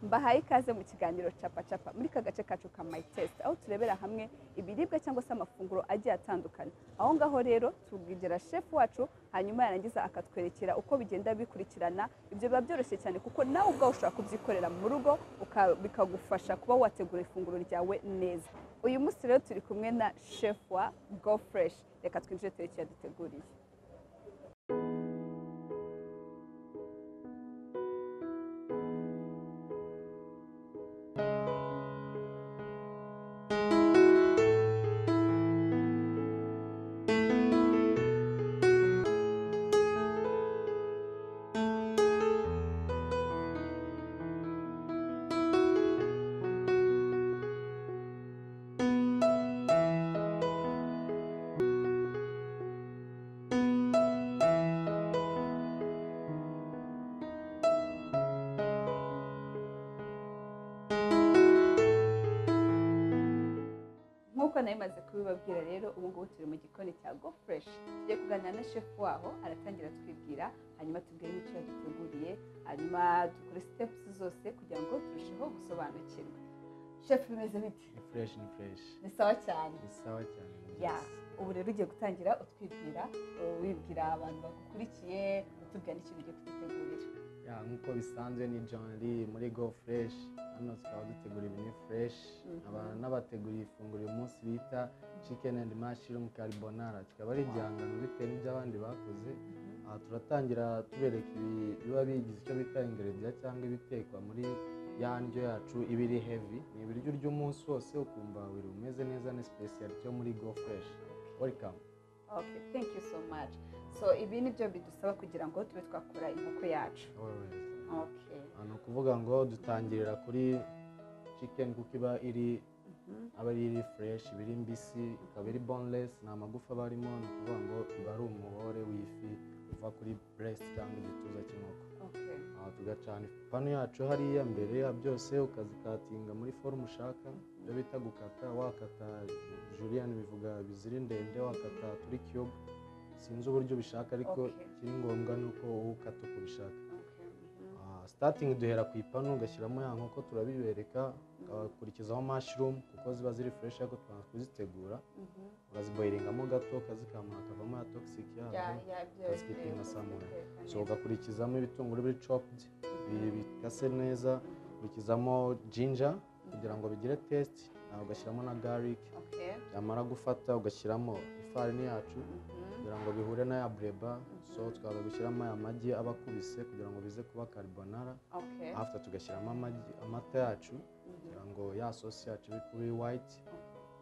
mbahaye ikaze mu kiganiro capa capa muri ka gace kacu ka mayi tesite aho turebera hamwe ibiribwa cyangwa se amafunguro agiye atandukanye aho ngaho rero tubwigera shefu wacu hanyuma yarangiza akatwerekera uko bigenda bikurikirana ibyo biba byoroshye cyane kuko nawe ubwawe ushobora kubyikorera mu rugo uka- bikagufasha kuba wategura ifunguro ryawe neza uyu munsi rero turi kumwe na shefu wa go fureshi reka twinjire turebe icyo yaduteguriye nk'uko nayo imaze kubibabwira rero ubu ngubu turi mu gikoni cya go fureshi tugiye kuganira na shefu waho aratangira atwibwira hanyuma tubwire n'icyo yaduteguriye hanyuma dukore sitepusi zose kugira ngo turusheho gusobanukirwa shefu bimeze bite ni fureshi ni fureshi ni sawa cyane ni sawa cyane ni ya byiza. ubu rero ugiye gutangira utwibwira uh, wibwira abantu bagukurikiye utubwira n'icyo ugiye kudutegurira ya nk'uko bisanzwe ni jonli muri go fureshi hano tukaba dutegura ibintu fureshi Mhm. abantu n'abateguriye ifunguro uyu munsi bita chicken and mushroom carbonara kikaba ari igihangano bitewe n'ibyo abandi bakoze aha turatangira tubereka ibi- biba bigize icyo bita ingredients cyangwa ibitekwa muri ya ndyo yacu iba iri heavy ni ibiryo urya umunsi wose ukumva buri umeze neza ni special cyo muri go fureshi welcome ok thank you so much so ibi ni byo bidusaba kugira ngo tube twakora inkoko yacu Always. ok Aha ni ukuvuga ngo dutangirira kuri chicken kuko iba iri Mhm. aba ari iri fresh iba iri mbisi ikaba iri boneless nta magufa aba arimo ni ukuvuga ngo iba ari umuhore w'ifi uva kuri breast cyangwa igituza cy'inkoko Okay. aha tugacana ipanu yacu hariya mbere ya byose ukazikatinga muri forume ushaka ibyo bita gukata wakata juriyani bivuga biziri ndende wakata turi cube sinzi uburyo ubishaka ariko Okay. ikiri ngombwa ni uko wowe ukata uko ubishaka Okay. Mhm. Ah, starting duhera ku ipanu ugashyiramo ya nkoko turabibereka ugakurikizaho mushroom kuko ziba ziri fresh ariko tubanza kuzitegura Mhm. ukaziboyiringamo gato ukazikama hakavamo ya toxic Ya, yazo ya, byo- ukazikata byo- nka salmon. byo- so ugakurikizamo ibitunguru biri chopped bi- bikase neza Mhm. ukurikizamo ginger kugira ngo bigire taste ah, ugashyiramo na garlic Okay. byamara gufata ugashyiramo ifarini yacu Mhm. kugira ngo bihure n'aya breba so tukaza gushyiramo aya magi aba akubise kugira ngo bize kuba carbonara Okay. after tugashyiramo amagi amata yacu Mhm. kugira ngo ya sosi yacu ibe kuri white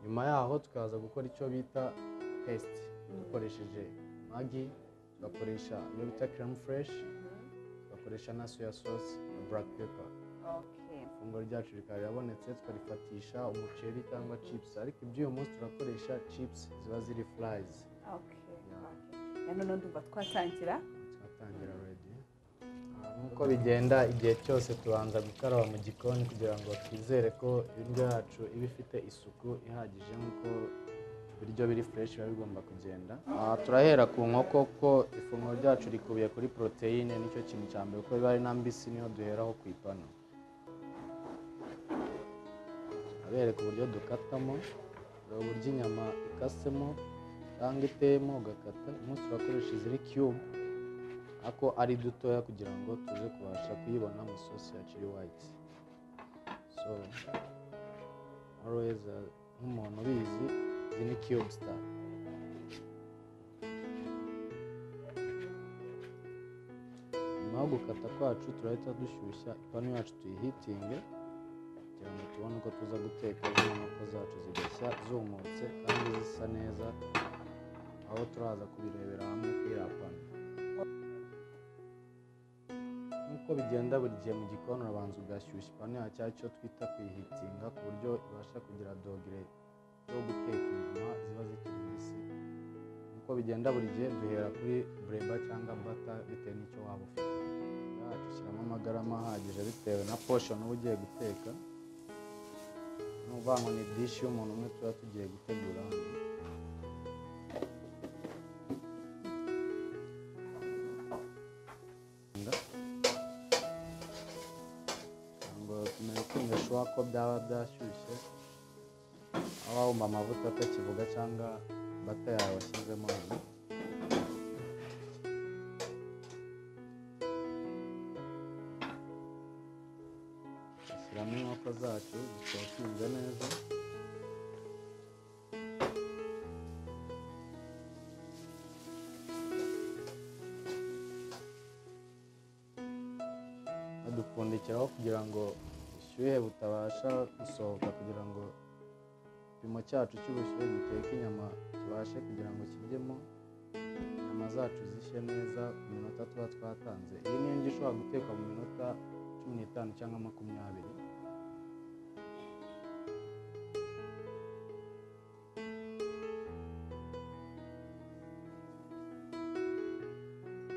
nyuma yaho tukaza gukora icyo bita paste dukoresheje magi tugakoresha iyo bita creme fresh Mhm. tugakoresha na soya sauce na black pepper Okay. ifunguro ryacu rikaba rirabonetse tukarifatisha umuceri cyangwa chips ariko iby'uyu munsi turakoresha chips ziba ziri fries Okay. Okay. Ya none ndumva twatangira twatangira redi nk'uko bigenda igihe cyose tubanza gukaraba mu gikoni kugira ngo twizere ko indyo yacu iba ifite isuku ihagije nk'uko ibiryo biri fureshi biba bigomba kugenda Aha, turahera ku nkoko kuko ifunguro ryacu rikubiye kuri poroteyine nicyo kintu cya mbere kuko biba ari na mbisi niyo duheraho ku ipanu abereka uburyo dukatamo hari uburyo inyama ikasemo cyangwa iteyemo ugakata umunsi turakoresha iziri cube ako ari dutoya kugira ngo tuze kubasha kuyibona mu isosi ya chili white so always uh, nk'umuntu ubizi izi ni cube star nyuma yo gukata kwacu turahita dushyushya ipanu yacu tuyihitinge kugira ngo tubone uko tuza guteka zino nkoko zacu zigashya zumutse kandi zisa neza aho turaza kubirebera hamwe kuri iriya panu nk'uko bigenda buri gihe mu gikoni urabanza ugashyushya ipanu yacu cyangwa icyo twita kuyihitinga ku buryo ibasha kugira dogere yo guteka inyama ziba zikiri mbisi nk'uko bigenda buri gihe duhera kuri bureba cyangwa bata bitewe n'icyo waba ufite yacu ushyiramo amagarama ahagije bitewe na poshoni uba ugiye guteka ni ukuvuga ngo ni dishi y'umuntu umwe tuba tugiye gutegura hano cyangwa kumenya kwimeshwa ko byaba byashyushye aho wumva amavuta atakivuga cyangwa bata yawe washyizemo dushyiramo inkoko zacu zikokinze neza badupfundikiraho kugira ngo ubushyuhe butabasha gusohoka kugira ngo igipimo cyacu cy'ubushyuhe giteka inyama kibashe kugira ngo kiryemo inyama zacu zishye neza ku minota tuba twatanze iyi ni indyo ishobora gutekwa mu minota cumi n'itanu cyangwa makumyabiri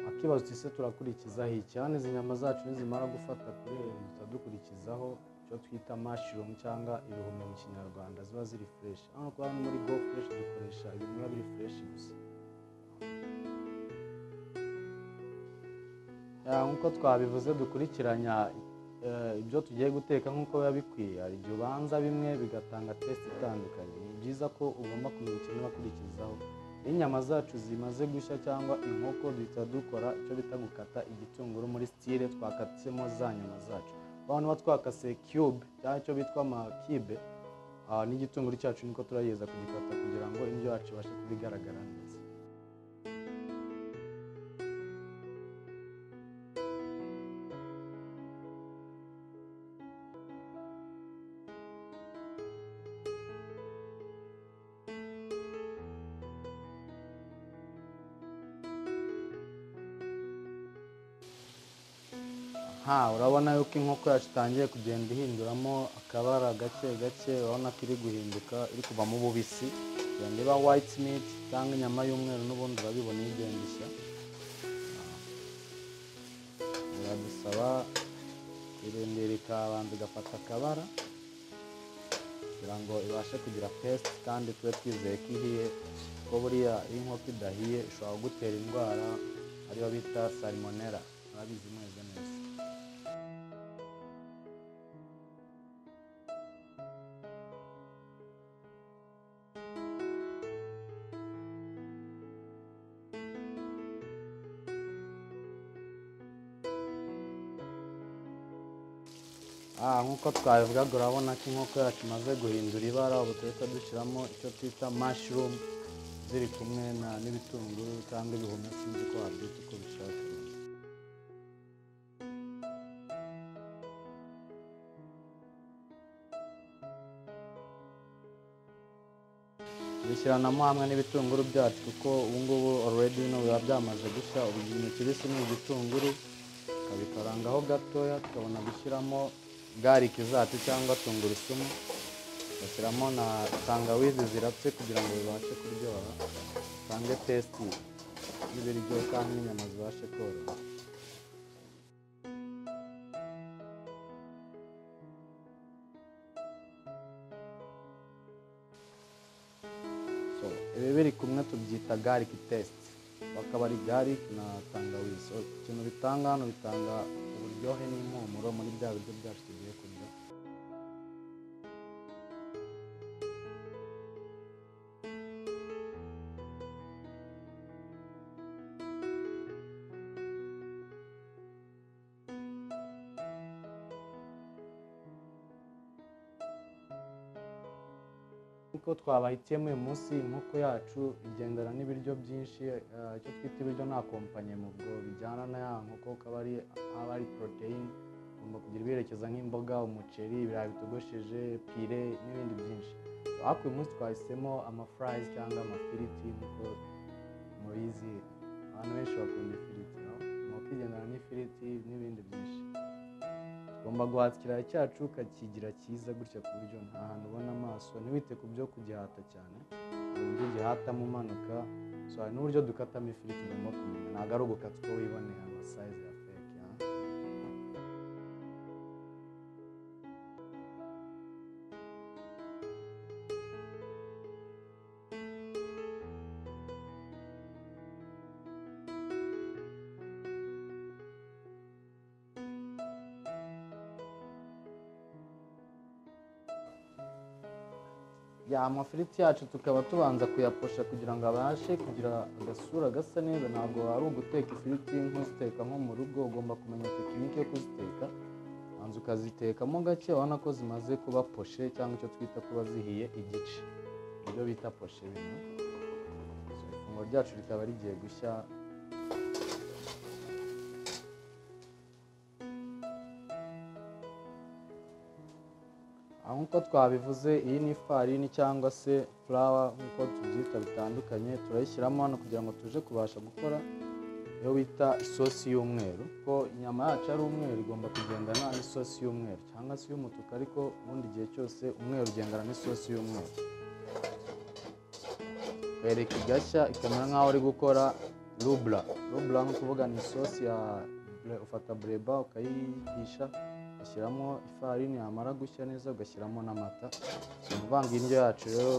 akibazo tuse turakurikizaho iki hano izi nyama zacu nizimara gufata kuri iri duhita dukurikizaho icyo twita mashirumu cyangwa ibihumyo mu kinyarwanda ziba ziri fureshi hano kuba hano muri go fureshi dukoresha ibintu biba biri fureshi gusa Ya, nk'uko twabivuze dukurikiranya eh, ibyo tugiye guteka nk'uko biba bikwiye hari igihe ubanza bimwe bigatanga tesite itandukanye ni byiza ko ugomba kumenya ikintu wakurikizaho iyo inyama zacu zimaze gushya cyangwa inkoko duhita dukora icyo bita gukata igitunguru muri stile twakatsemo za nyama zacu urabona uba twakase cube cyangwa icyo bitwa amakibe ah, n'igitunguru cyacu niko turageza kugikata kugira ngo indyo yacu ibashe kuba igaragara neza aha urabona yuko inkoko yacu itangiye kugenda ihinduramo akabara gake gake urabona ko iri guhinduka iri kuvamo ububisi igenda iba white meat cyangwa inyama y'umweru n'ubundi urabibona iyo igenda ishya biradusaba irindira ikabanza igafata akabara kugira ngo ibashe kugira pesite kandi tube twizeye ko ihiye kuko buriya iyo inkoko idahiye ishobora kugutera indwara ariyo bita salmonella murabizi mweze neza aha nk'uko twabivugaga urabona ko inkoko yacu imaze guhindura ibara ubu duhita dushyiramo icyo twita mashirumu ziri kumwe na- n'ibitunguru cyangwa ibihumyo sinzi ko wabyita uko bishaka bishyiramo hamwe n'ibitunguru byacu kuko ubu ngubu already bino biba byamaze gushya ubu ikintu kibisi ni igitunguru tukabikarangaho gatoya tukabona gushyiramo gariki zacu cyangwa tungurusumu tugashyiramo na tangawizi zirapfe kugira ngo bibashe kuryoha bitange tesiti y'ibiryo kandi n'inyama zibashe koroha So, ibi biri kumwe tubyita gariki tesiti bakaba ari gariki na tangawizi So, ikintu bitanga hano bitanga uburyohe n'impumuro muri bya biryo byacu tugiye kurya kuko twabahitiyemo uyu munsi inkoko yacu igendana n'ibiryo byinshi eh, icyo twita ibiryo nta kompanyi mu bwo bijyana na ya nkoko kaba ari aba ari poroteyine ugomba kugira ibiherekeza nk'imboga umuceri ibirayi bitogosheje pire n'ibindi byinshi So, ariko uyu munsi twahisemo amafurayizi cyangwa amafiriti nk'uko mubizi abantu benshi bakunda ifiriti no? inkoko igendana n'ifiriti n'ibindi byinshi ugomba guhatira cyacu ukakigira cyiza gutya ku buryo nta hantu ubona amaso ntiwite ku byo kugihata cyane hari uburyo ugihatamo umanuka so hari n'uburyo dukatamo ifiriti ugomba kumenya ntabwo ari ugukata uko wiboneye amasayizi ya feke ha? ya amafiriti yacu tukaba tubanza kuyaposha kugira ngo abashe kugira agasura gasa neza ntabwo ari uguteka ifiriti nk'uziteka nko mu rugo ugomba kumenya tekinike yo kuziteka ubanza ukazitekamo gake ubona ko zimaze kuba poshe cyangwa icyo twita kuba zihiye igice ibyo bita poshe bino So, ifunguro ryacu rikaba rigiye gushya aho nk'uko twabivuze iyi ni ifarini cyangwa se furawa nk'uko tubyita bitandukanye turayishyiramo hano kugira ngo tuje kubasha gukora iyo bita isosi y'umweru kuko inyama yacu ari umweru igomba kugendana n'isosi y'umweru cyangwa se iy'umutuku ariko ubundi igihe cyose umweru ugendana n'isosi y'umweru wereka igashya ikamera nk'aho uri gukora rubura rubura ni ukuvuga ni isosi ya bre- ufata bureba ukayihisha ugashyiramo ifarini yamara gushya neza ugashyiramo n'amata ni ukuvanga indyo yacu rero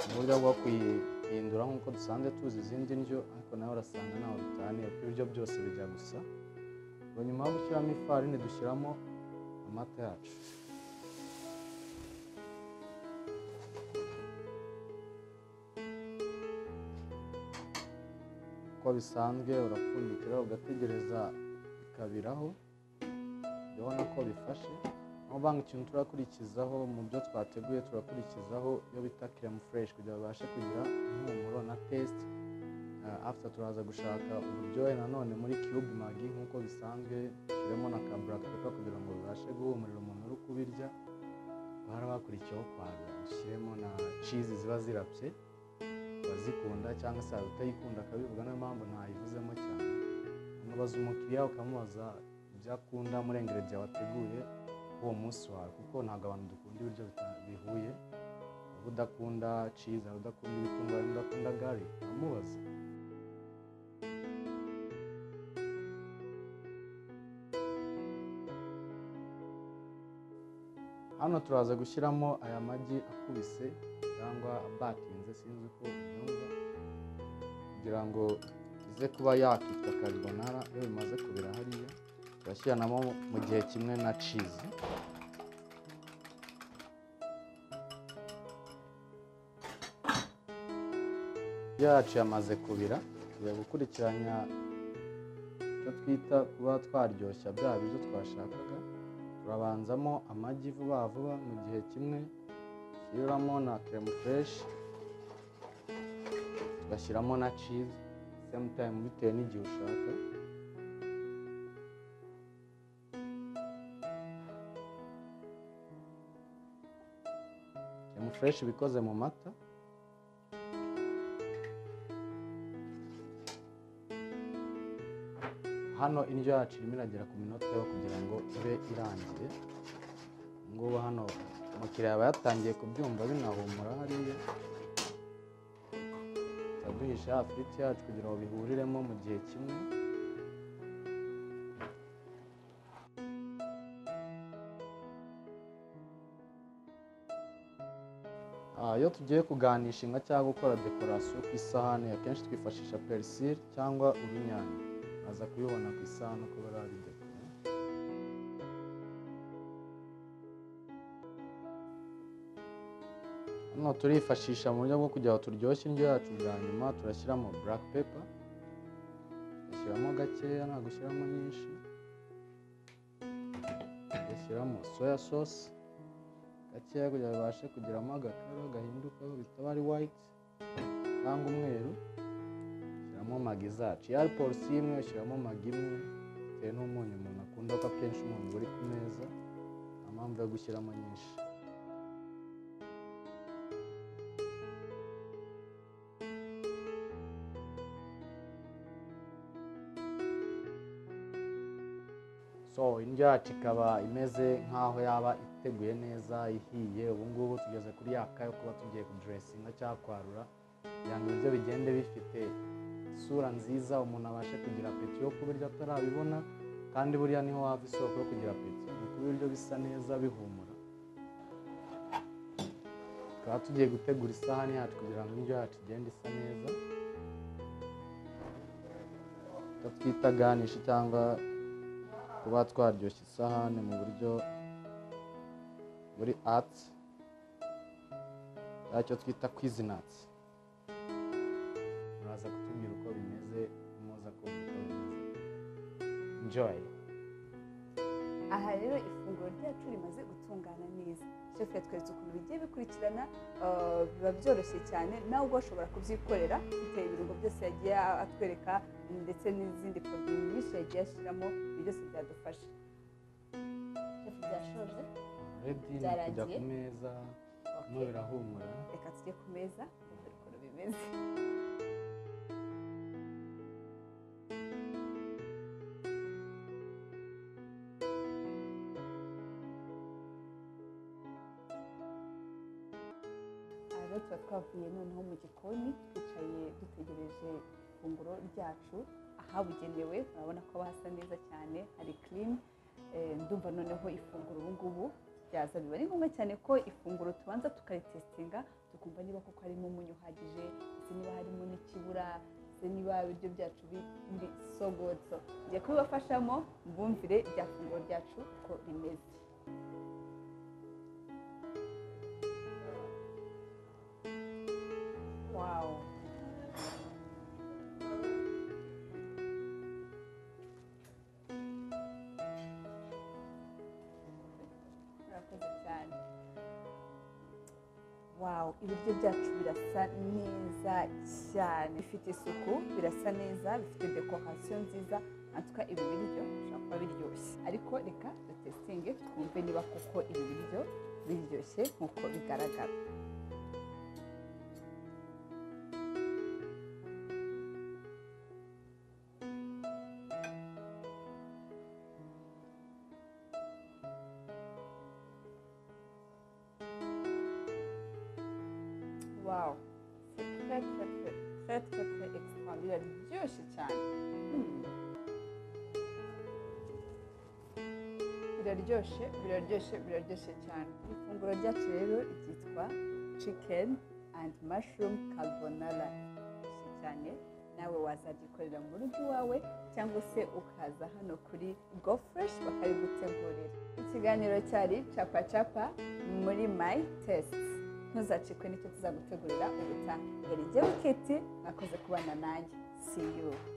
mu buryo bwo kuyihindura nk'uko dusanzwe tuzi izindi ndyo ariko nawe urasanga ntaho bitaniye kuko ibiryo byose bijya gusa ubwo nyuma yo gushyiramo ifarini dushyiramo amata yacu uko bisanzwe urapfundikira ugategereza ikabiraho urabona ko bifashe aho banga ikintu turakurikizaho mu byo twateguye turakurikizaho iyo bita keremu fureshi kugira babashe kugira impumuro na tesite afuta turaza gushaka uburyohe nanone muri cube magi nk'uko bisanzwe tushyiremo na kaburaka pepa kugira ngo bibashe guhumurira umuntu uri kubirya bahora bakurikiyeho kwaga dushyiremo na cizi ziba zirapye abazikunda cyangwa se hari utayikunda akabivuga niyo mpamvu ntayivuzemo cyane unabaza umukiriya ukamubaza ibyo akunda muri engeregiya wateguye uwo munsi wawe kuko ntabwo abantu dukunda ibiryo bita- bihuye waba udakunda cizi waba udakunda ibitunguru waba udakunda gari uramubaza hano turaza gushyiramo aya magi akubise cyangwa abatinze sinzi uko ubyumva kugira ngo ize kuba yakitwa karibonara iyo bimaze kubira hariya turashyiranamo mu gihe kimwe na cizi yacu yamaze kubira tugiye gukurikiranya icyo twita kuba twaryoshya bya biryo twashakaga turabanzamo amagi vuba vuba mu gihe kimwe dushyiramo na keremu fureshi tugashyiramo na cizi semu tayimu bitewe n'igihe ushaka keremu fureshi iba ikoze mu mata hano indyo yacu irimo iragera ku minota yo kugira ngo ibe irangiye ubu ngubu hano umukiriya aba yatangiye kubyumva binahumura hariya turaduhisha ya firiti yacu kugira ngo bihuriremo mu gihe kimwe Ah, iyo tugiye kuganisha inka cyangwa gukora dekorasiyo ku isahani akenshi twifashisha perisire cyangwa urunyanya aza kubibona ku isahani uko bari babidekora hano turifashisha mu buryo bwo kugira ngo turyoshye indyo yacu bwa nyuma turashyiramo buraka pepa tugashyiramo gakeya ntabwo ushyiramo nyinshi tugashyiramo soya sosi gakeya kugira ngo babashe kugiramo agakara gahindukaho bitaba ari wayiti cyangwa umweru ushyiramo magi zacu iyo ari polisi imwe ushyiramo magi imwe bitewe n'umunyu umuntu akunda ko akenshi umunyu uri ku meza nta mpamvu yo gushyiramo nyinshi so indyo yacu ikaba imeze nk'aho yaba iteguye neza ihiye ubu ngubu tugeze kuri yaka yo kuba tugiye kuduresinga cyangwa kwarura kugira ngo ibiryo bigende bifite isura nziza umuntu abashe kugira apeti yo kubirya atarabibona kandi buriya niho wava isoko yo kugira apeti ni kuba ibiryo bisa neza bihumura tukaba tugiye gutegura isahani yacu kugira ngo indyo yacu igende isa neza icyo twita ganishi cyangwa kuba twaryoshya isahani mu buryo muri ati cya twita kwizinatsi muraza kutubwira uko bimeze muza kumva uko bimeze enjoy aha rero ifunguro ryacu rimaze gutungana neza chef yatweretse ukuntu bigiye bikurikirana eh, biba byoroshye cyane nawe ubwo ushobora kubyikorera ufite ibirungo byose yagiye atwereka ndetse n'izindi poroduwi nyinshi yagiye ashyiramo ibyo byose byadufasha chef byashoje redi ni Byarangiye? kujya ku meza no Okay. birahumura reka tujye ku meza dore ukuntu bimeze Aha rero tuba twavuye noneho mu gikoni twicaye dutegereje ifunguro ryacu ahabugenewe urabona ko hasa neza cyane hari kirimu ndumva noneho ifunguro ubu ngubu ryaza biba ari ngombwa cyane ko ifunguro tubanza tukaritesitinga tukumva niba koko harimo umunyu uhagije ndetse niba harimo n'ikibura ndetse niba ibiryo byacu biri sogotso ngiye kubibafashamo mbumvire rya funguro ryacu uko rimeze wawu murakoze cyane wawu ibiryo byacu birasa neza cyane bifite isuku birasa neza bifite dekorasiyo nziza natwe ibi biryo bishobora kuba biryoshye ariko reka dutesitinge twumve niba koko ibi biryo biryoshye nk'uko bigaragara Wow, c'est très très très très très très extraordinaire. Biryoshye cyane. Hmm. Biraryoshye, biraryoshye, biraryoshye cyane. Ifunguro ryacu rero ryitwa chicken and mushroom carbonara. Biryoshye cyane. Nawe wazaryikorera mu rugo iwawe cyangwa se ukaza hano kuri Go Fresh bakarigutegurira. Ikiganiro cyari capa capa muri My Test. ntuzacikwe n'icyo tuzagutegurira ubutaha. Ngeri jye wikiti mwakoze kubana nanjye. See you.